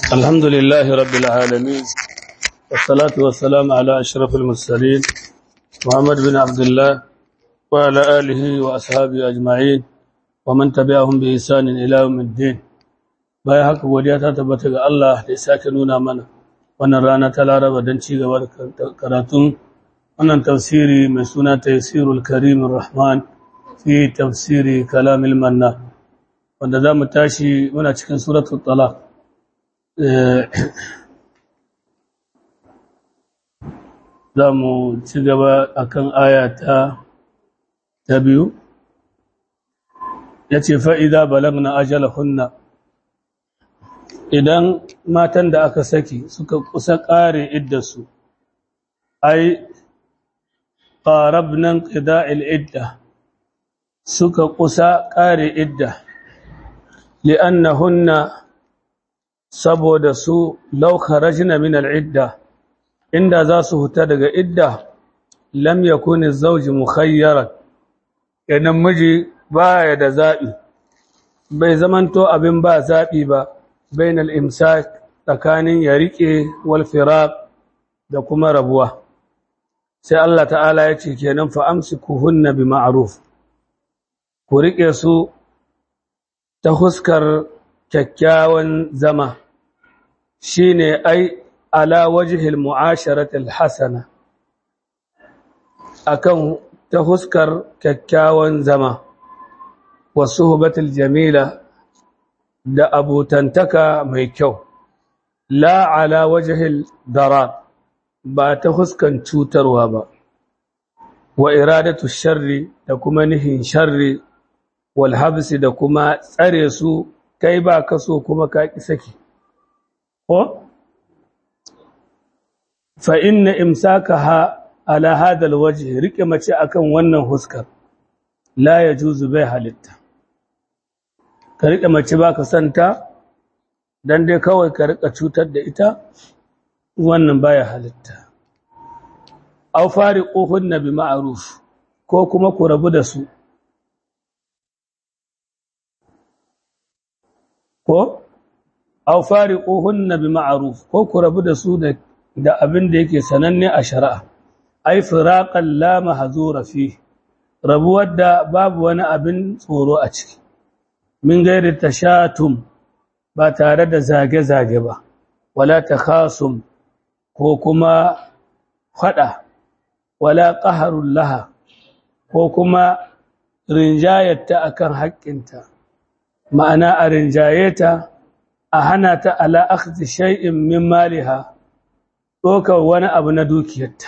الحمد لله رب العالمين والصلاة والسلام على أشرف المرسلين محمد بن عبد الله وعلى آله وأصحابه أجمعين ومن تبعهم بإحسان إلى يوم الدين bayan haka godiya ta tabbata ga Allah da ya sake nuna mana wannan rana ta Laraba don ci gaba da karatun wannan tafsiri mai suna Tafsirul Karim Rahman fi tafsiri Kalamil Manna wanda za mu tashi muna cikin suratul Talaq za mu ci gaba akan aya ta ta biyu ya ce fa'ida balagna ajalahunna idan matan da aka saki suka kusa ƙare iddarsu ai ƙarabnan ƙida'il idda suka kusa ƙare idda li'annahunna saboda su laukarajina min al'idda inda za su huta daga idda lam yakuni zauji mukhayyaran idan miji baya da zaɓi bai zamanto abin ba zaɓi ba bain al'imsak tsakanin ya riƙe walfiraq da kuma rabuwa sai Allah ta'ala ya ce kenan fa'amsi ku hunna bi ma'aruf ku riƙe su ta huskar kyakkyawan zama shi ne ai ala wajihil mu'asharatul hasana akan ta huskar kyakkyawan zama wasu hubatul jamila da abutantaka mai kyau la ala wajihil darar ba ta huskan cutarwa ba wa iradatu sharri da kuma nihin sharri wal habsi da kuma tsare su kai ba ka so kuma ka ki saki ko fa inna imsakaha ala hada alwajh rike mace akan wannan huskar la yajuzu bai halitta ka rike mace baka santa dan dai kawai ka rika cutar da ita wannan baya halitta aw fariquhunna bi ma'ruf ko kuma ku rabu da su ko aw fariquhunna bi ma'ruf ko ku rabu da su da da abin da yake sananne a shari'a ai firaqan la mahzura fi rabuwar da babu wani abin tsoro a ciki min gairi tashatum ba tare da zage-zage ba wala takhasum ko kuma fada wala qaharul laha ko kuma rinjayarta akan haƙƙinta ma'ana a rinjayeta a hana ta ala akhdhi shay'in min maliha dokar wani abu na dukiyarta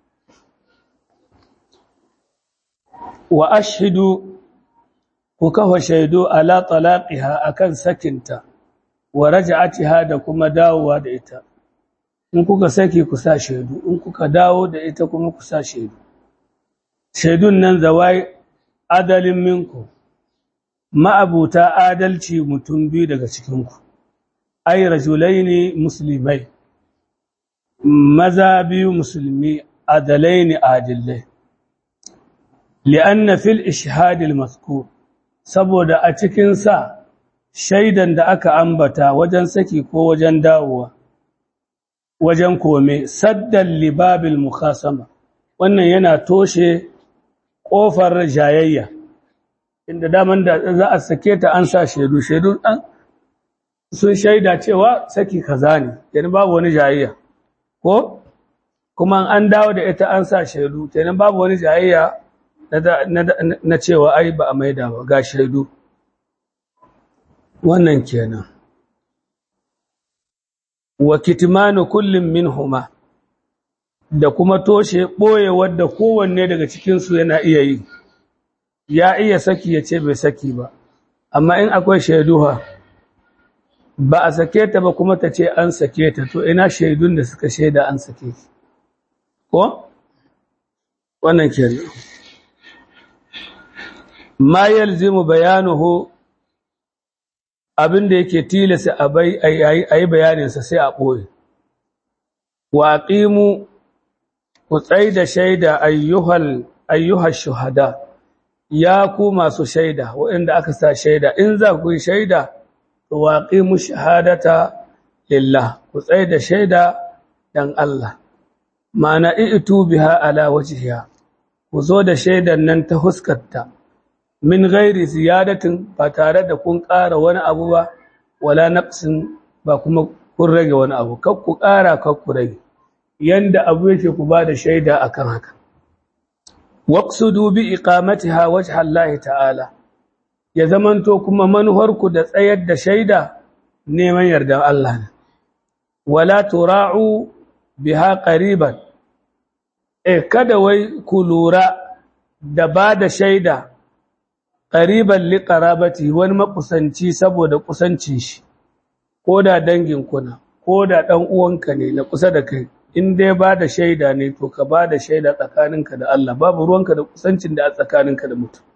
wa ashhidu ku kafa shaidu ala talaqiha akan sakinta wa raj'atiha da kuma dawowa da ita in kuka saki ku sa shaidu in kuka dawo da ita kuma ku sa shaidu shaidun nan zawai adalin minku ma'abuta adalci mutum biyu daga cikinku ai rajulaini muslimai maza biyu musulmi adalaini adillai li'anna fil ishhadil mazkur saboda a cikin sa shaidan da aka ambata wajen saki ko wajen dawowa wajen kome saddan libabil mukhasama wannan yana toshe kofar jayayya inda daman da za a sake ta an sa shaidu shaidu an sun shaida cewa saki kaza ne yana babu wani jayayya ko kuma an dawo da ita an sa shaidu kenan babu wani jayayya na cewa ai ba a maida ba ga shaidu wannan kenan wa kitmanu kullum minhuma da kuma toshe boye wadda kowanne daga cikin su yana iya yi ya iya saki ya ce bai saki ba amma in akwai shaiduha ba a sake ta ba kuma ta ce an sake ta to ina shaidun da suka shaida an sake ki ko wannan kenan ma yalzimu bayanuhu abinda yake tilasa a bai ayi bayanin sa sai a boye wa aqimu ku da shaida ayyuhal ayyuhal shuhada ya ku masu shaida waɗanda aka sa shaida in za ku yi shaida waqimu shahadata lillah ku tsaye da shaida dan Allah ma'ana i'tu biha ala wajhiha ku zo da shaidan nan ta huskarta min ghairi ziyadatin ba tare da kun ƙara wani abu ba wala naqsin ba kuma kun rage wani abu kar ku ƙara kar ku rage yanda abu yake ku ba da shaida akan haka waqsudu bi iqamatiha wajha Allah ta'ala ya zamanto kuma manuharku da tsayar da shaida neman yardan Allah ne wala tura'u biha qariban eh kada wai ku lura da ba da shaida qariban li qarabati wani makusanci saboda kusancin shi ko da dangin kuna ko da dan uwanka ne na kusa da kai in dai ba da shaida ne to ka ba da shaida tsakaninka da Allah babu ruwanka da kusancin da a tsakaninka da mutum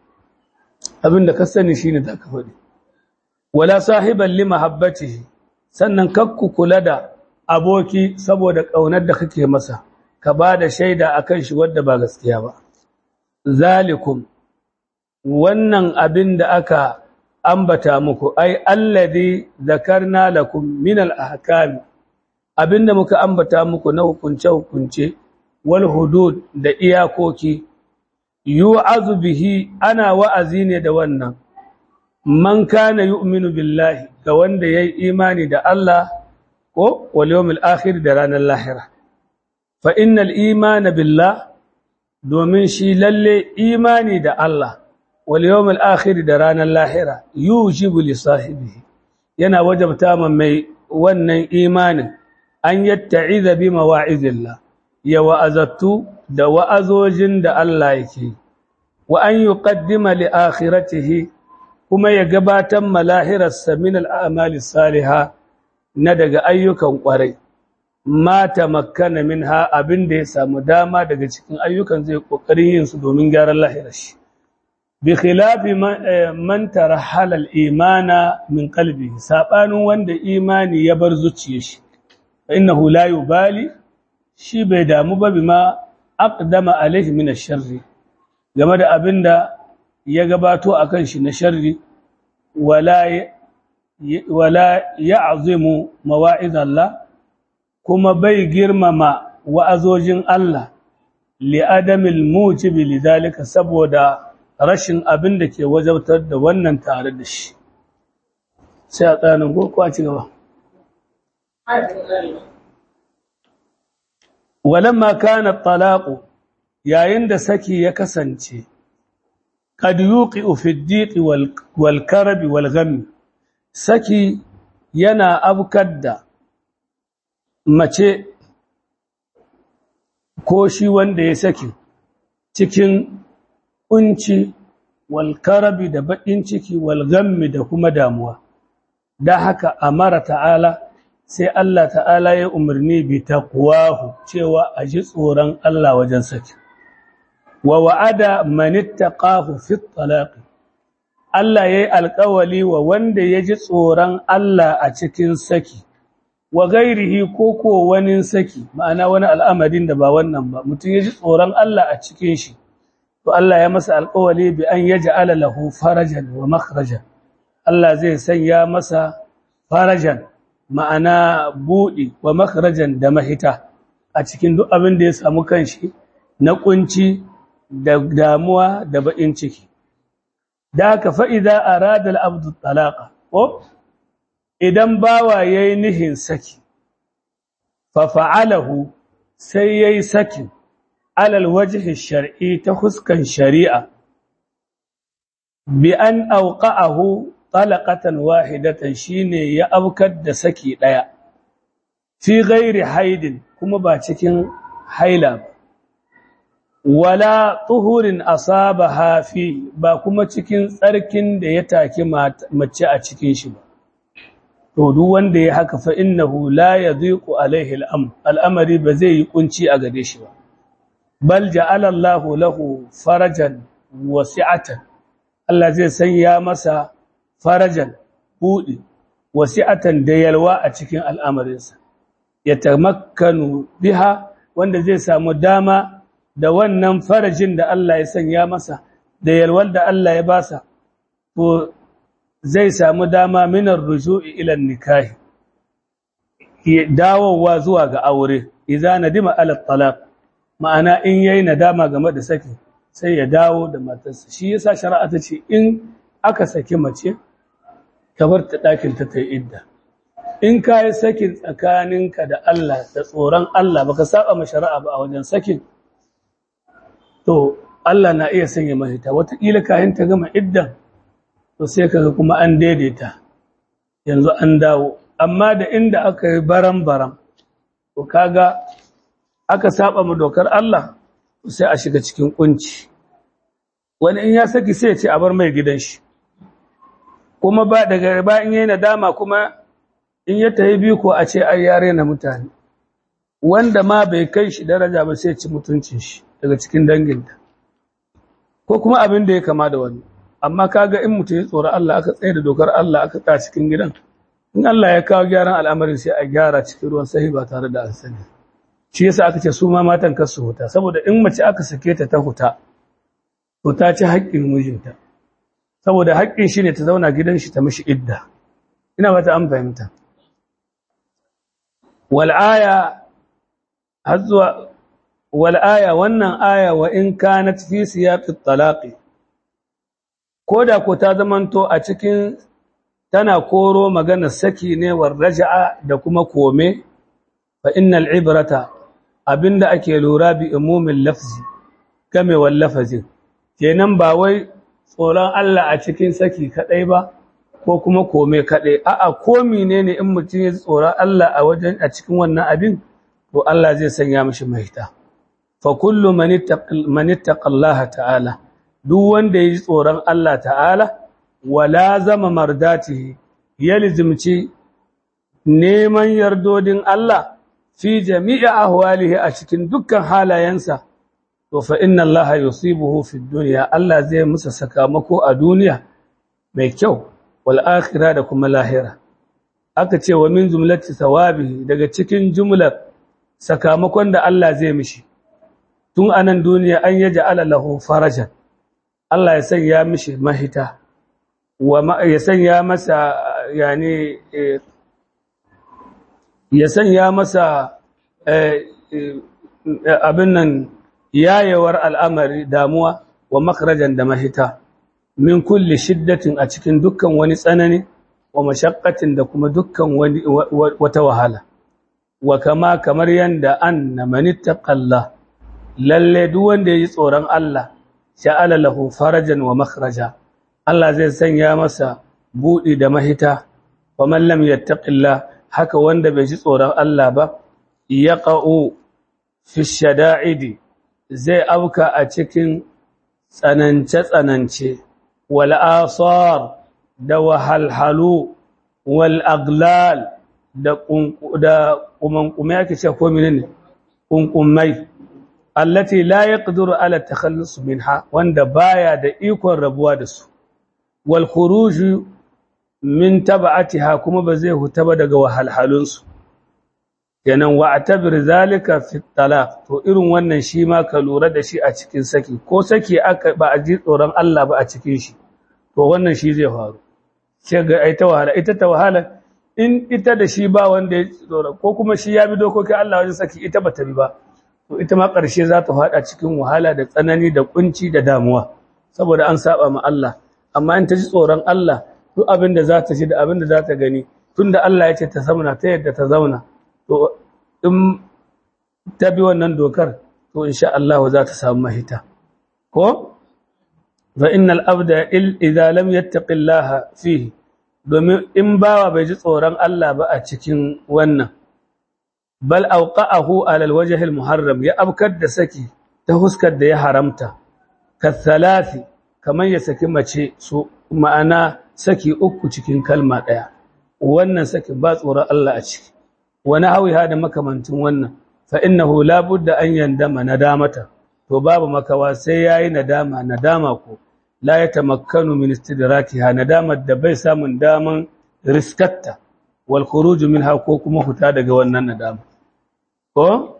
abin da ka sani shine da ka faɗi wala sahiban li mahabbatihi sannan kakku kula da aboki saboda ƙaunar da kake masa ka ba da shaida akan shi wadda ba gaskiya ba zalikum wannan abin da aka ambata muku ai alladhi zakarna lakum min al-ahkam abinda muka ambata muku na hukunce hukunce wal hudud da iyakoki yu'azu bihi ana wa'azi ne da wannan man kana yu'minu billahi ga wanda yayi imani da Allah ko wal yawmil akhir da ranar lahira fa innal imana billah domin shi lalle imani da Allah wal yawmil akhir da ranar lahira yujibu li sahibihi yana wajabta man mai wannan imanin an yatta'iza bi mawa'izillah ya wa'azattu da wa'azojin da Allah yake wa an yuqaddima li akhiratihi kuma ya gabatar malahirarsa min al'amali saliha na daga ayyukan ƙwarai ma tamakkana minha abin da ya samu dama daga cikin ayyukan zai ƙoƙarin yin su domin gyaran lahirar shi bi khilafi man tarahala al-imana min qalbi sabanin wanda imani ya bar zuciyar shi innahu la yubali shi bai damu ba bima aqdama alaihi min ash-sharri game da abinda ya gabato akan shi na sharri wala wala ya'zimu mawa'iz Allah kuma bai girmama wa'azojin Allah li adamil mujibi lidalika saboda rashin abin da ke wajabtar da wannan tare da shi sai a tsanin ko a ci gaba walamma kana talaqu yayin da saki ya kasance kad yuqi'u fi ad-diqi wal karbi wal gham saki yana abkar da mace ko shi wanda ya saki cikin kunci wal karabi da bakin ciki wal ghammi da kuma damuwa da haka amara ta'ala sai Allah ta'ala ya umarni bi taqwahu cewa a ji tsoron Allah wajen saki wa wa'ada man ittaqahu fi talaq Allah yayi alƙawali wa wanda ya ji tsoron Allah a cikin saki wa gairihi ko ko wani saki ma'ana wani al'amarin da ba wannan ba mutum ya ji tsoron Allah a cikin shi to Allah ya masa alƙawali bi an yaj'ala lahu farajan wa makhrajan Allah zai sanya masa farajan ma'ana buɗi wa makarajan da mahita a cikin duk abin da ya samu kanshi na kunci da damuwa da baƙin ciki da haka fa'iza a radar abdu talaka ko idan bawa ya yi nihin saki fafa'alahu sai ya yi sakin alal wajihin shari'i ta huskan shari'a bi an auƙa'ahu talaqatan wahidatan shine ya abkar da saki daya fi ghairi haidin kuma ba cikin haila ba wala tuhurin asabaha fi ba kuma cikin tsarkin da ya take mace a cikin shi ba to duk wanda ya haka fa innahu la yadhiqu alaihi al'am al'amari ba zai yi kunci a gare shi ba bal ja'ala Allahu lahu farajan wasi'atan Allah zai sanya masa farajan buɗi wasi'atan da yalwa a cikin al'amarinsa ya tamakkanu biha wanda zai samu dama da wannan farajin da Allah ya sanya masa da yalwar da Allah ya basa to zai samu dama minar ruju'i ila nikahi dawowa zuwa ga aure idza nadima ala talaq ma'ana in yayi nadama game da saki sai ya dawo da matarsa shi yasa shari'a ta ce in aka saki mace ka bar ta dakin ta tayi idda in ka yi sakin tsakaninka da Allah da tsoron Allah baka saba ma shari'a ba a wajen sakin to Allah na iya sanya mahita wataƙila kayan ta gama iddan to sai kaga kuma an daidaita yanzu an dawo amma da inda aka yi baram-baram to kaga aka saba mu dokar Allah sai a shiga cikin kunci wani in ya saki sai ya ce a bar mai gidan shi kuma ba daga ba in yayi nadama kuma in ya tayi biyu ko a ce ai yare na mutane wanda ma bai kai shi daraja ba sai ya ci mutuncin shi daga cikin danginta ko kuma abin da ya kama da wani amma kaga in mutum ya tsoro Allah aka tsaye da dokar Allah aka tsaya cikin gidan in Allah ya kawo gyaran al'amarin sai a gyara cikin ruwan sahi ba tare da an sani shi yasa aka ce su ma matan kasu huta saboda in mace aka sake ta ta huta to ta ci haƙƙin mijinta saboda haƙƙin shi ne ta zauna gidan shi ta mishi idda ina ba ta an fahimta wal aya har zuwa wal aya wannan aya wa in kanat fi siyaqit talaqi koda ko ta zamanto a cikin tana koro magana saki ne war raja'a da kuma kome fa innal ibrata abinda ake lura bi umumin lafzi game wal lafazin kenan ba wai tsoron Allah a cikin saki kadai ba ko kuma kome kadai a'a ko menene in mutum ya tsoron Allah a wajen a cikin wannan abin to Allah zai sanya mishi mahita fa kullu man ittaqa ta'ala duk wanda ya ji tsoron Allah ta'ala wala zama mardatihi ya lizimci neman yardodin Allah fi jami'i ahwalihi a cikin dukkan halayensa to fa inna Allah yusibuhu fi dunya Allah zai musa sakamako a duniya mai kyau wal akhirah da kuma lahira aka ce wa min jumlati thawabihi daga cikin jumlar sakamakon da Allah zai mishi tun anan duniya an yaj'ala lahu farajan Allah ya sanya mishi mahita wa ya sanya masa yani ya sanya masa abin nan yayewar al'amari damuwa wa makarajan da mahita min kulli shiddatin a cikin dukkan wani tsanani wa mashaqqatin da kuma dukkan wani wata wahala wa kama kamar yanda anna manittaqalla lalle duk wanda yayi tsoron Allah sha'ala lahu farajan wa makhraja Allah zai sanya masa buɗi da mahita wa man lam yattaqillah haka wanda bai ji tsoron Allah ba yaqa'u fi shada'idi zai auka a cikin tsanance tsanance wal asar da wahalhalu wal aglal da da kumankume yake ce ko menene kunkumai allati la yaqdiru ala takhallus minha wanda baya da ikon rabuwa da su wal khuruj min tab'atiha kuma ba zai huta ba daga wahalhalun su kenan wa atabir zalika fi talaq to irin wannan shi ma ka lura da shi a cikin saki ko saki aka ba a ji tsoron Allah ba a cikin shi to wannan shi zai faru sai ga ai ta wahala ita ta wahala in ita da shi ba wanda ya tsoro ko kuma shi ya bi dokokin Allah wajen saki ita ba ta bi ba to ita ma ƙarshe za ta faɗa cikin wahala da tsanani da kunci da damuwa saboda an saba ma Allah amma in ta ji tsoron Allah duk abin da za ta ji da abin da za ta gani tunda Allah ya ce ta zauna ta yadda ta zauna to in ta bi wannan dokar to insha Allah za ta samu mahita ko fa innal abda idza lam yattaqillaha fihi domin in bawa bai ji tsoron Allah ba a cikin wannan bal auqa'ahu ala alwajh almuharram ya abkar da saki ta huskar da ya haramta kathalathi kaman ya saki mace su ma'ana saki uku cikin kalma daya wannan saki ba tsoron Allah a ciki wani hawiha da makamantin wannan fa innahu la budda an yandama nadamata to babu makawa sai yayi nadama nadama ko la ya tamakkanu min istidrakiha nadamar da bai samun daman riskatta wal khuruj minha ko kuma huta daga wannan nadama ko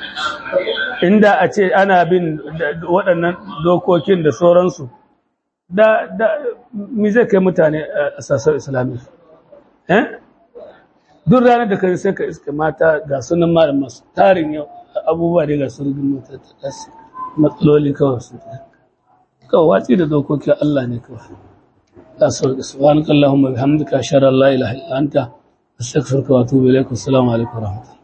inda a ce ana bin waɗannan dokokin da sauransu da da mi zai kai mutane a sasar islami eh duk ranar da kai sai ka iska mata ga sunan malam masu tarin yau abubuwa da ga surgin mata matsaloli kawai su kawai watsi da dokokin Allah ne kawai la sauki subhanakallahumma bihamdika ashhadu an la ilaha illa anta astaghfiruka wa atubu ilaik assalamu alaikum wa rahmatullahi